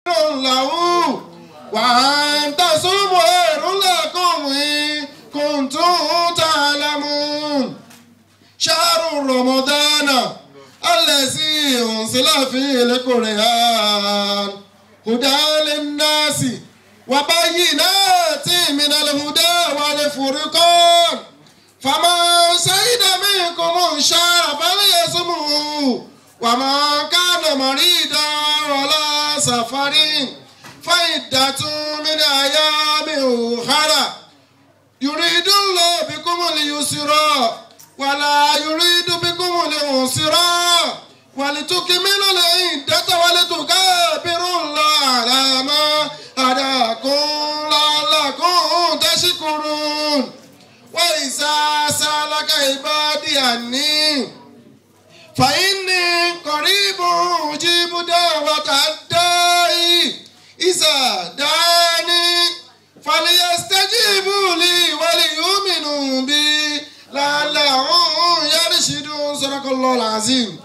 له وأن تصوموا خير لكم إن كنتم تعلمون شهر رمضان الذي أنزل فيه القرآن هدى للناس وبينات من الهدى والفرقان فمن شهد منكم الشهر فليصمه ومن كان مريضا ولا سفر فعدة من أيام أخرى يريد الله بكم اليسر ولا يريد بكم العسر ولتكملوا العدة ولتكبروا الله على ما هداكم لعلكم تشكرون وإذا سألك عبادي عني فإني قريب أجيب دعوة الداعي إذا دعاني فليستجيبوا لي وليؤمنوا بي لعلهم يرشدون صدق الله العظيم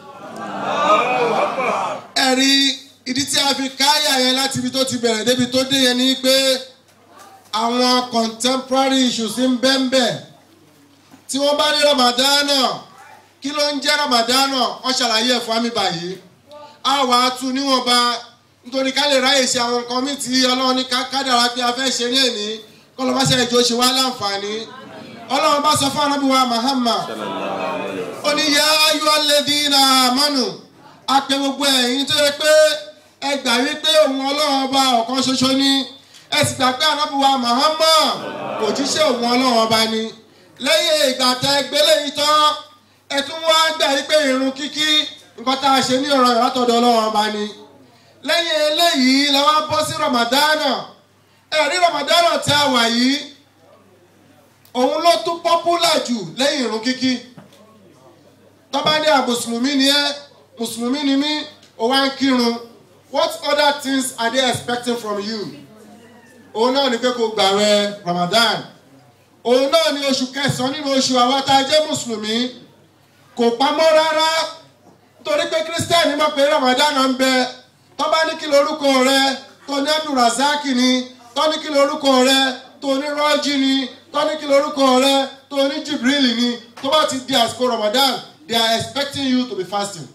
ẹ̀rí ìdí tí a fi káyà yẹn láti ibi tó ti bẹ̀rẹ̀ débi tó dé yẹn ni pé àwọn contemporary issues ń bẹ́ńbẹ́ tí wọ́n bá ní ramadana kí ló ń jẹ́ ramadana wọ́n ṣàlàyé ẹ̀ fún mi báyìí a wà á tu níwọ̀nba nítorí ká lè ráyè ṣe àwọn nǹkan míì tí ọlọ́run ní kádàrá pé a fẹ́ ṣe ní èní kọ́lọ́ bá ṣe ìjọ ṣe wá láǹfààní ọlọ́run bá sọ fún anábìwá Muhammad ó ní yá ayọ́ alladhina amanu a pè gbogbo ẹ̀yin tó yẹ pé ẹ gbà wípé òun ọlọ́run ọba ọ̀kan ṣoṣo ni ẹ sì gbà pé anábìwá Muhammad òjíṣẹ́ òun ọlọ́run ọba ni lẹ́yìn ìgbà tẹ gbélé yìí tán ẹ tún wá gbà wípé ìrun kíkí nǹkan tá a ṣe ní ọ̀rọ̀ ìrátọ̀dọ̀ ọlọ́run ọba ni lẹ́yìn eléyìí la wá bọ́ sí ramadana ẹ̀rí ramadana tí a wà yìí òun ló tún pọ́pùlà jù lẹ́yìn ìrun kíkí tọ́ba ní à mùsùlùmí ni ẹ́ mùsùlùmí ni mí ó wá ń kírun what other things are they expecting from you òun náà ni pé kó gbààwẹ̀ ramadan òun náà ni oṣù kẹsàn-án nínú oṣù àwa tá a jẹ́ mùsùlùmí kò pamọ́ rárá nítorí pé kírísítẹ́nì mọ̀ pé ramadan ń bẹ tó bá ní kí lorúkọ rẹ tó ní abdulrasaki ni tó ní kí lorúkọ rẹ tó ní rọ́jí ni tó ní kí lorúkọ rẹ tó ní jibril ni tó bá ti di àsìkò ramadan they are expecting you to be fasting.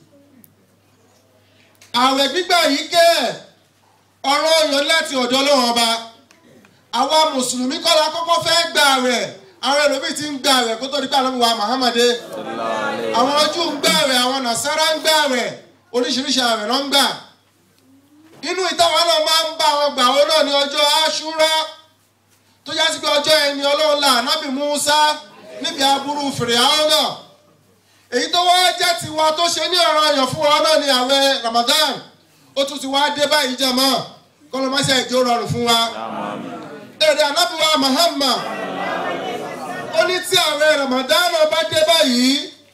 àwẹ̀ gbígbà yìí kẹ́ ọ̀rọ̀ ọ̀yọ́ láti ọ̀dọ̀ ọlọ́run ọba àwa mùsùlùmí kọ́ la kọ́kọ́ fẹ́ gbà àwẹ̀ àwọn ẹlòmíì ti ń gbà àwẹ̀ kó tó di pé àlọ́ wa mahamade àwọn Júù ń gbà àwẹ̀ àwọn nàṣàrà ń gbà àwẹ̀ oríṣiríṣi àwẹ̀ ló ń gbà inú ìtawà náà máa ń bá àwọn gbà wọn náà ní ọjọ́ aṣúra tó yá sí pé ọjọ́ ẹni ọlọ́run là nábì Musa níbi aburú fìrìhàn náà èyí tó wá jẹ́ tiwa tó ṣe ní ọ̀rọ̀ ayọ̀ fún wa náà ní àwẹ̀ Ramadan ó tún ti wá dé báyìí jẹ̀mọ́ kọ́lọ́mọṣẹ́ ìjó rọrùn fún wa èrè anábìwá Muhammad ó ní tí àwẹ̀ Ramadan bá dé báyìí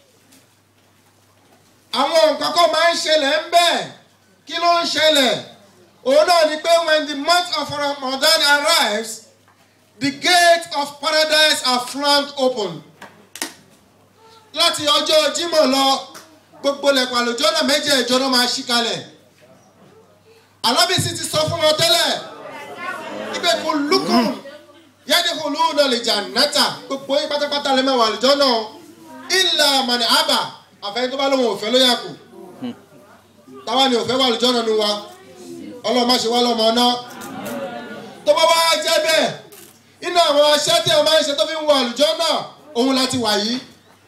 àwọn nǹkan kan máa ń ṣẹlẹ̀ ń bẹ́ẹ̀ kí ló ń ṣẹlẹ̀ òun náà ni pé when the month of Ramadan arrives the gates of paradise are flung open láti ọjọ́ Jímọ̀ lọ gbogbo lẹ̀kùn àlùjọ náà méje ìjọ náà máa ṣí kalẹ̀ alábìsí ti sọ fún wọn tẹ́lẹ̀ ibẹ̀ kò lukùn yẹ́nì kò lóun náà lè jà náta gbogbo yín pátápátá lè máa wà àlùjọ náà ìlà màní àbà àfẹ́yìn tó bá lóun òfẹ́ ló yà kù táwa ni òfẹ́ wà lójọ́ nínú wa ọlọ́run má ṣe wá lọ́mọ náà tó bá wá jẹ́ bẹ́ẹ̀ inú àwọn aṣẹ́ tí ẹ máa ń ṣe tó fi ń wọ àlùjọ́ náà òun láti wà yìí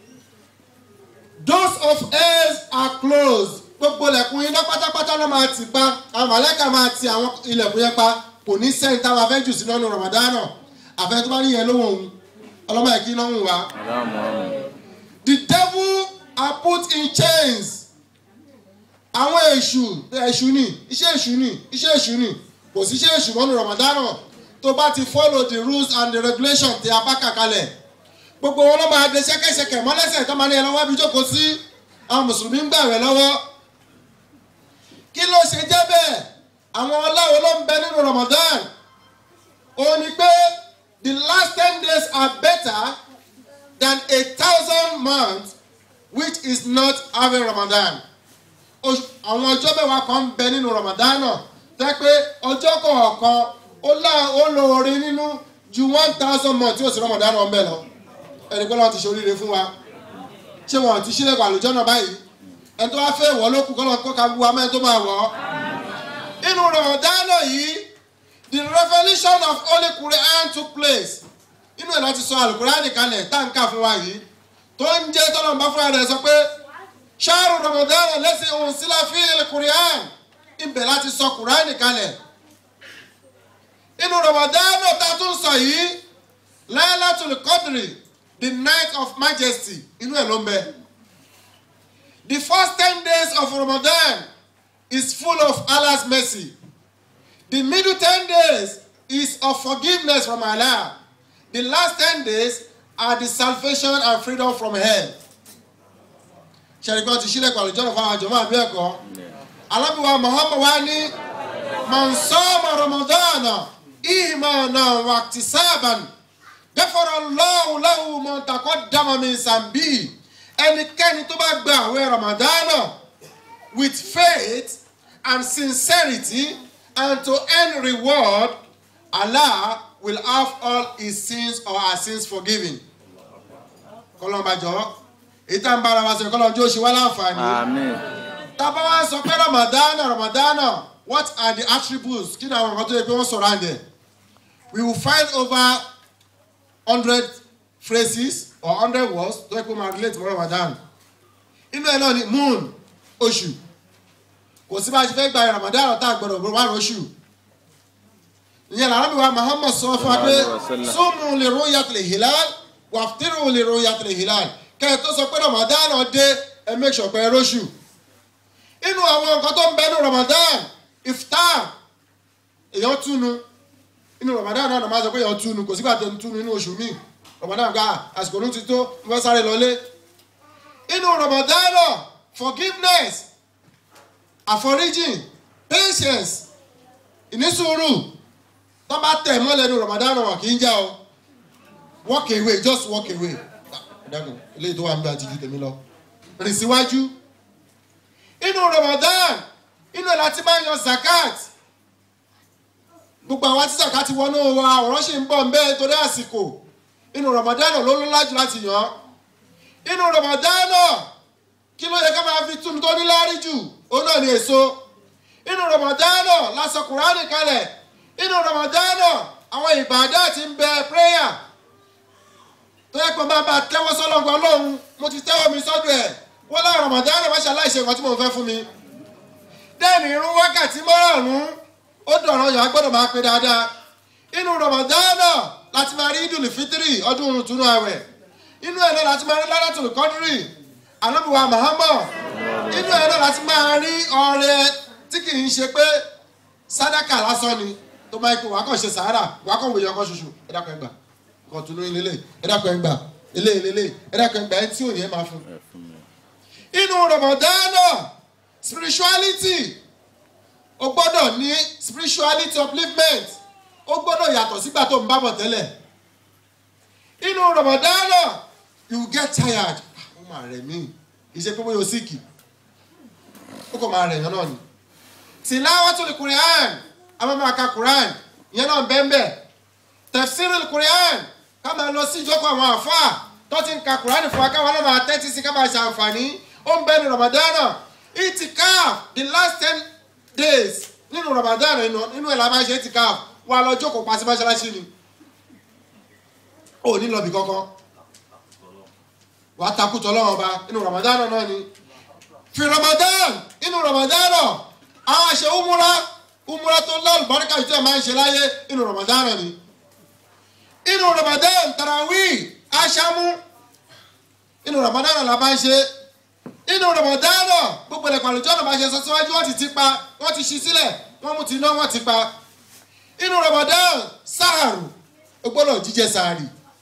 doors of hell are closed gbogbo ilẹ̀kùn iná pátápátá ló máa tì pa àwọn màlẹ́kà máa ti àwọn ilẹ̀kùn yẹn pa kò ní sẹ́yìn táwọn afẹ́jù sí lọ́nu ramadana àfẹ́ tó bá ní yẹn lóhùn òun ọlọ́mọ ẹ̀kí náà ń wá. the devil are put in chains àwọn èṣù èṣù ni iṣẹ́ èṣù ni iṣẹ́ èṣù ni kò sí iṣẹ́ èṣù mọ́nu ramadana tó bá ti follow the rules and the regulations tí a bá kà kalẹ̀ gbogbo wọn ló máa de ṣẹ́kẹ́ṣẹkẹ̀ mọ́lẹ́sẹ̀ tó máa ní ẹlọ́wọ́ bí jókòó sí àwọn mùsùlùmí ń gbà rẹ̀ lọ́wọ́ kí ló ṣe jẹ́ bẹ́ẹ̀ àwọn ọláwo ló ń bẹ nínú Ramadan ó ní pé the last ten days are better than a thousand months which is not having Ramadan àwọn ọjọ́ mẹ́wàá kan ń bẹ nínú Ramadan náà tẹ́ pé ọjọ́ kọ̀ọ̀kan ó lá ó lo orin nínú ju one thousand month tí ó sì rọmọdán náà ń bẹ̀ lọ ẹni pé wọ́n ti ṣe oríire fún wa ṣé wọn ti ṣílẹ̀kùn àlùjọ náà báyìí ẹni tó wá fẹ́ wọ̀ ló kù kọ́ lọ́n kó ka wú amẹ́ tó máa wọ̀ ọ́ inú rọmọdán náà yìí the revolution of holy Quran took place inú ẹ̀ láti sọ alukurani kalẹ̀ táǹkà fún wa yìí tó ń jẹ́ tọ́lọ́mùbá fúnra rẹ̀ sọ pé ṣáàrù rọmọdán lẹ́sìn òun sílá fi Quran ibẹ̀ láti sọ Quran kalẹ̀ inú rọmọdán náà tá a tún sọ yìí Laylatul Qadri the night of majesty inú ẹ̀ ló ń bẹ the first ten days of Ramadan is full of Allah's mercy the middle ten days is of forgiveness from Allah the last ten days are the salvation and freedom from hell. ṣẹ̀ríkọ́ ti sílẹ̀ pàlú jọ́nà fún àwọn àjọmọ́ àbí ẹ̀kọ́. alábìwá Muhammad wa ní mọ̀nsọ́mọ̀ Ramadana ìmọ̀nà wàtísáàbàn dẹ́fọ̀rọ̀ lọ́wọ́ lọ́wọ́ mọ̀ntàkọ́ dàmọ́mí sàmbí ẹnikẹ́ni tó bá gba àwẹ̀ Ramadana with faith and sincerity and to earn reward Allah will have all his sins or her sins forgiven. kọlọ́nbàjọ́ èyí tá n bára wa sọ kọlọ́njọ́ ṣe wá láǹfààní. Amen. tábà wá sọ pé ramadana ramadana what are the attributes kí ni àwọn nǹkan tó yẹ pé wọ́n sọ̀rọ̀ àǹdẹ̀. we will find over hundred phrases or hundred words tó yẹ pé máa relate mọ́ ramadan. inú ẹ̀ náà ni moon oṣù kò sí bá a ṣe fẹ́ gba ramadan tá a gbọ́dọ̀ bọ̀ wá lóṣù ìyẹn làwọn bíi wa Muhammad sọ fún wa pé súnmù lè ru'yatil hilal wàftíìrù lè ru'yatil hilal kẹ́ ẹ tó sọ pé Ramadan dé ẹ make sure pé ẹ róṣù inú àwọn nǹkan tó ń bẹ ní Ramadan iftar èèyàn túnu inú Ramadan náà máa sọ pé èèyàn túnu kò sígbà tó ń túnu inú oṣù míì Ramadan gba àsìkò ló ti tó ń fẹ́ sáré lọlé inú Ramadan náà forgiveness àforíjìn patience ìnísùúrù tó bá tẹ̀ mọ́lẹ̀ ní Ramadan wọn kì í já o walk away just walk away ìdáhùn eléyìí tó wà ń bẹ àti ju tèmi lọ rìn síwájú inú Ramadan inú ẹ̀ láti máa ń yan zakat gbogbo àwọn tí zakat wọnú wa ọ̀rọ̀ ṣì ń bọ̀ ń bẹ́ẹ̀ torí àsìkò inú Ramadan ló ló lájú láti yàn inú Ramadan kí ló yẹ ká máa fi túnú tó ní láárí jù òun náà ní èso inú Ramadan lásán Kùránì kalẹ̀ inú ramadana àwọn ìbàdá ti ń bẹ prayer tó yẹ pé máa bá tẹ́wọ́ sọ́lọ́gbọ́n ọlọ́run mo ti tẹ́wọ́ mi sọ́dọ̀ ẹ̀ wọ́n láwọn ramadana má ṣàláìṣe nǹkan tí mo fẹ́ fún mi. dẹ́ẹ̀nì irun wákàtí márùn-ún ó dọ̀rọ̀ yàn á gbọ́dọ̀ máa pe dáadáa inú ramadana láti máa rí idul fitiri ọdún túnú àwẹ̀ inú ẹ̀ náà láti máa rí ládàtúlù kọ́dírì anábìwá Muhammad inú ẹ̀ náà láti máa rí ọrẹ tí kì í ṣe pé sádàkà lásán ni tó máa ń pè wá kàn ṣe sàárà wá kàn wòye ọkọ ṣoṣo ẹ dákun ẹgbà kàn tún lóyún lélẹ̀ ẹ dákun ẹgbà lélẹ̀ lélẹ̀ ẹ dákun ẹgbà ẹ tí ò ní ẹ máa fún. inú Ramadana spirituality o gbọ́dọ̀ ní spirituality upliftment o gbọ́dọ̀ yàtọ̀ sígbà tó ń bá bọ̀ tẹ́lẹ̀ inú Ramadana you get tired ó máa rẹ̀ mí kì í ṣe pé bóyá o síkì ó kàn máa rẹ̀ yàn náà ni tilawatul Qur'an àwọn máa ka Quran ìyẹn náà bẹ́ẹ̀nbẹ́ tafsirul Quran ká máa lọ sí ìjókòó àwọn àfáà tó ti ń ka Quran fún wa káwọn náà máa tẹ́tí sí ká máa ṣàǹfààní ó ń bẹ́ẹ̀ ní Ramadana itikaf the last ten days nínú Ramadana nínú ẹ̀ la máa ṣe itikaf wà lọ jókòó pa sí mọ́ṣáláṣí ni ò ní lọ bí kankan wàá takùtọ̀ lọ́wọ́ ọba nínú Ramadana náà ni fi Ramadan nínú Ramadana àwọn àṣẹ umura umura tó lọ́ọ̀lù bọ́ríkà tí ẹ máa ń ṣe láyé inú Ramadan ni inú Ramadan tarawih aṣámú inú Ramadan la bá ń ṣe inú Ramadan gbogbo ẹ̀kọ́ àlùjọ́ ọ̀nà bá ṣe sọ síwájú wọ́n ti ti pa wọ́n ti ṣí sílẹ̀ wọ́n mú ti iná wọ́n ti pa inú Ramadan sáàrù ó gbọ́dọ̀ jíjẹ sáàrì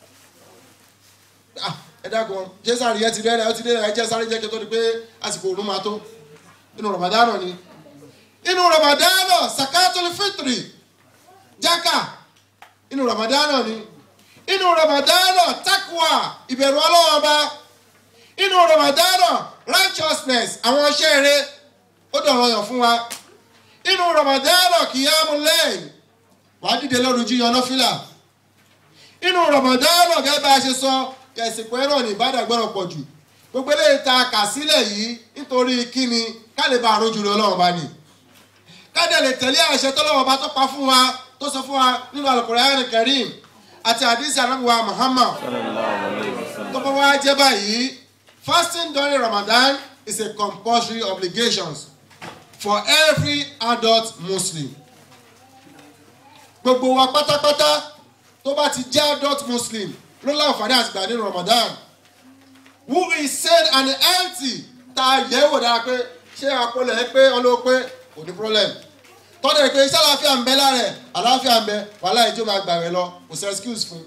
ẹ dákun jẹ sáàrì yẹn ti rẹ́rẹ́ ó ti rẹ́rẹ́ ẹ jẹ sáàrì jẹ́ kí tó di pé àsìkò òun máa tó inú Ramadan ni inú ramadana sakatul fitri jaka inú ramadana ni inú ramadana takwa ìbẹ̀rù ọlọ́wọ́n bá inú ramadana righteousness àwọn iṣẹ́ rere ó dọ̀rọ̀ yàn fún wa inú rọmọdánà kìyàmù lẹ́yìn wàá dìde lọ́rùn jíyan nọ́fìlà inú rọmọdánà gẹ́gẹ́ bá a ṣe sọ kẹ̀sìnkú ẹ̀rọ ní ìbàdàn gbọ́dọ̀ pọ̀ jù gbogbo eléyìí ta kà sílẹ̀ yìí nítorí kíni ká lè bá àrùn jùlọ ọlọ́run bá ní ká dẹ̀ lè tẹ̀lé àṣẹ tọ́lọ́wọ́ bá tó pa fún wa tó sọ fún wa nínú Al-Qur'an Karim àti àdìsí anábùwà Muhammad tó bá wá jẹ́ báyìí fasting during Ramadan is a compulsory obligation for every adult Muslim gbogbo wa pátápátá tó bá ti jẹ́ adult Muslim ló láǹfààní àti gbà nínú Ramadan who is sane and healthy tá a yẹ̀ wò dára pé ṣé àpọlọ ẹ pé ọlọ́wọ́ pé kò ní problem tọ́jú ẹ pé iṣẹ́ àlàáfíà ń bẹ lára ẹ̀ àlàáfíà ń bẹ wàhálà ìjọ máa gbà rẹ lọ kò sí excuse fún.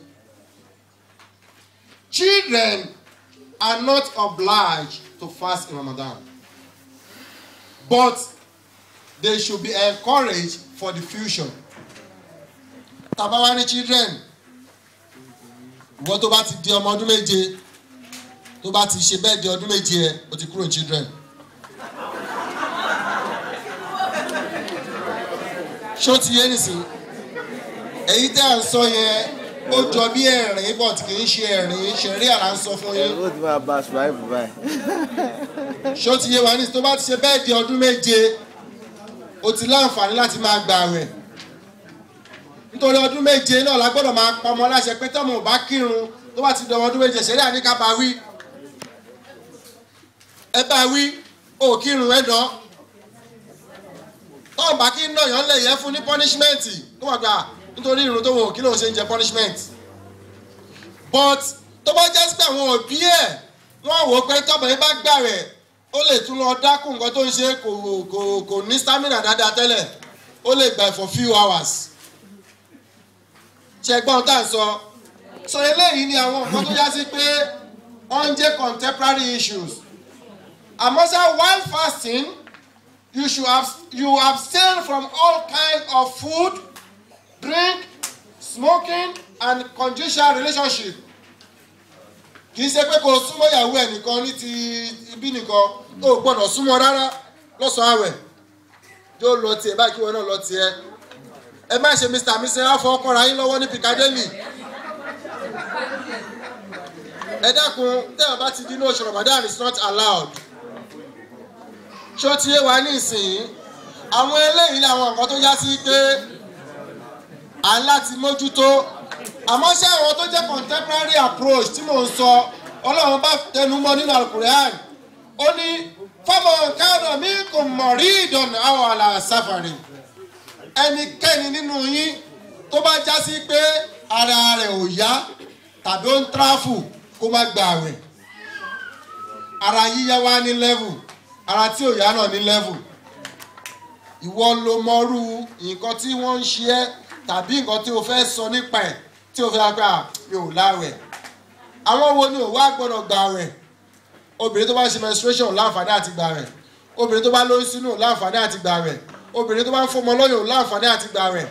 children are not obliged to fast in Ramadan but they should be encouraged for the future. tàbá wá ní children ìwọ tó bá ti di ọmọ ọdún méje tó bá ti ṣe bẹ́ẹ̀ di ọdún méje ẹ o ti kúrò children. ṣó ti yé nìsín èyí tẹ́ à ń sọ yẹn ó jọ bí ẹ̀rín but kì í ṣe ẹ̀rín ṣẹ̀rí àlà ń sọ fún yín ó ti máa ba ṣùgbọ́n báyìí. ṣó ti yé wa ní tó bá ti ṣe bẹ́ẹ̀ di ọdún méje o ti láǹfààní láti máa gbà rẹ̀ nítorí ọdún méje náà la gbọ́dọ̀ máa pa ọmọ láṣẹ pé tọ́mọ ò bá kírun tó bá ti dọ̀wọ́ ọdún méje ṣẹ̀rí àníkà bá wí ẹ bá wí ò kírun ẹ dán tọ́ọ̀ bá kí náà yàn lè yẹ fún ní punishment tó wà gbà nítorí irun tó wọ̀ kí lóun ṣe ń jẹ punishment but tó bá jẹ́ pé àwọn òbí ẹ̀ wọ́n wò ó pé tọ́bọ̀ yín bá gbà rẹ̀ ó lè tún lọ dákún nǹkan tó ń ṣe kò kò kò ní stamina dáadáa tẹ́lẹ̀ ó lè gbà for few hours ṣe gbọ́n tá à ń sọ sọ eléyìí ni àwọn nǹkan tó já sí pé wọ́n ń jẹ́ contemporary issues àmọ́ sá while fasting you should abs you abstain from all kinds of food drink smoking and conjugal relationship kì í ṣe pé kò súnmọ́ ìyàwó ẹ̀ nìkan ní ti ibi nìkan ó gbọ́dọ̀ súnmọ́ rárá lọ́sàn-án àwẹ̀ yóò lọ tiẹ̀ báyìí kí wọn náà lọ tiẹ̀ ẹ má ṣe mr mr afọ ọkọra yín lọ́wọ́ ní Piccadilly ẹ dákun tẹ́wọ̀n bá ti di ní oṣù Ramadan is not allowed ṣó ti yé wa ní ìsìn àwọn eléyìí làwọn nǹkan tó yá sí pé à ń láti mójútó àmọ́ ṣé àwọn tó jẹ́ contemporary approach tí mò ń sọ ọlọ́run bá tẹnu mọ́ nínú alukur'an ó ní fọmọ kánà mi kò mọ̀ rí ìdọ̀nà àwọn àlà sáfàrì ẹnikẹ́ni nínú yín tó bá já sí pé ara rẹ̀ ò yá tàbí ó ń tráfù kó má gba àwẹ̀ ara yíyá wá ní level ara tí ò yá náà ní level ìwọ ló mọrú nǹkan tí wọ́n ń ṣe ẹ́ tàbí nǹkan tí o fẹ́ sọ nípa ẹ̀ tí o fẹ́ gbà mi ò láwẹ̀ àwọn wo ni ò wá gbọ́dọ̀ gbà wẹ̀ obìnrin tó bá ṣe menstruation láǹfààní àti gbà wẹ̀ obìnrin tó bá lóyún sínú láǹfààní àti gbà wẹ̀ obìnrin tó bá ń fọmọ lọ́yàn láǹfààní àti gbà wẹ̀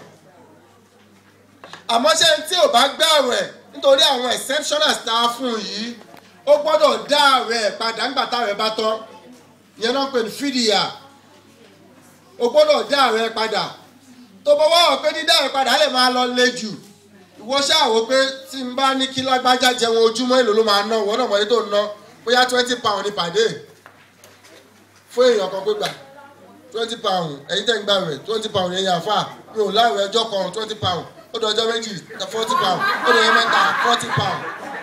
àmọ́ ṣé tí ò bá gbà wẹ̀ nítorí àwọn exceptionals tá a fún un yìí ó gbọ́dọ̀ dá àwẹ̀ padà ńgbà táwẹ̀ bá tán ìyẹn náà pè ní fídíà ó gbọ́dọ̀ dá àwẹ̀ padà tó bá wá ọ̀pẹ dídá àwẹ̀ padà á lè máa lọ le jù ìwọ ṣáà wò pé tí n bá ní kí lágbájá jẹun ojúmọ́ èlò ló máa ná ìwọ náà mọ̀ ní tó ń ná bóyá twenty pound ní pàdé fún èèyàn kan pé gbà twenty pound ẹ̀yin tẹ̀ ń gbà rẹ̀ twenty pound yẹn yàn fà mi ò láwẹ̀ ẹjọ́ kan twenty pound ó dọjọ́ méjì forty pound ó dọjọ́ mẹ́ta forty pound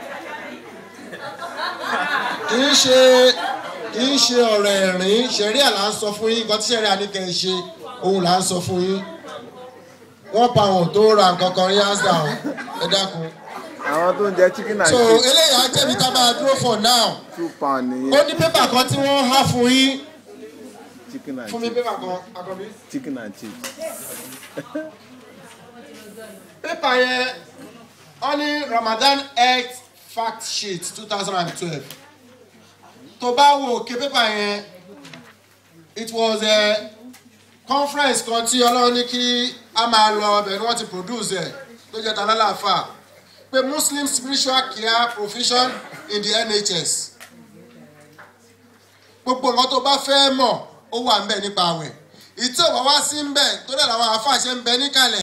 kì í ṣe kì í ṣe ọ̀rọ̀ ẹ̀rín ṣẹ̀ríà là ń sọ fún yín nǹkan tí ṣẹ̀ríà ní kẹ́ ẹ ṣe òun là ń sọ fún yín wọ́n pa àwọn tó ra nǹkan kan rí hands down ẹ dákun. àwọn tó ń jẹ chicken and so chips eléyà á jẹ́bi tá a máa dúró for now two pound ó nìyẹn ní pépà kan tí wọ́n há fún yín chicken and fún mi chips pépà kan akọbí. chicken and chips pépà yẹn wọ́n ní Ramadan health fact sheet two thousand and twelve tó bá wo òkè pépà yẹn it was a conference kan tí ọlọ́run ní kí a máa lọ ọbẹ̀ ni wọ́n ti produce ẹ̀ tó jẹ́ találàfà pé Muslim spiritual care provision in the NHS gbogbo nǹkan tó bá fẹ́ mọ̀ ó wà ń bẹ̀ nípa àwẹ̀ ìtí ò bá wá sí ń bẹ̀ tó dẹ̀ làwọn àáfàá ṣe ń bẹ níkàlẹ̀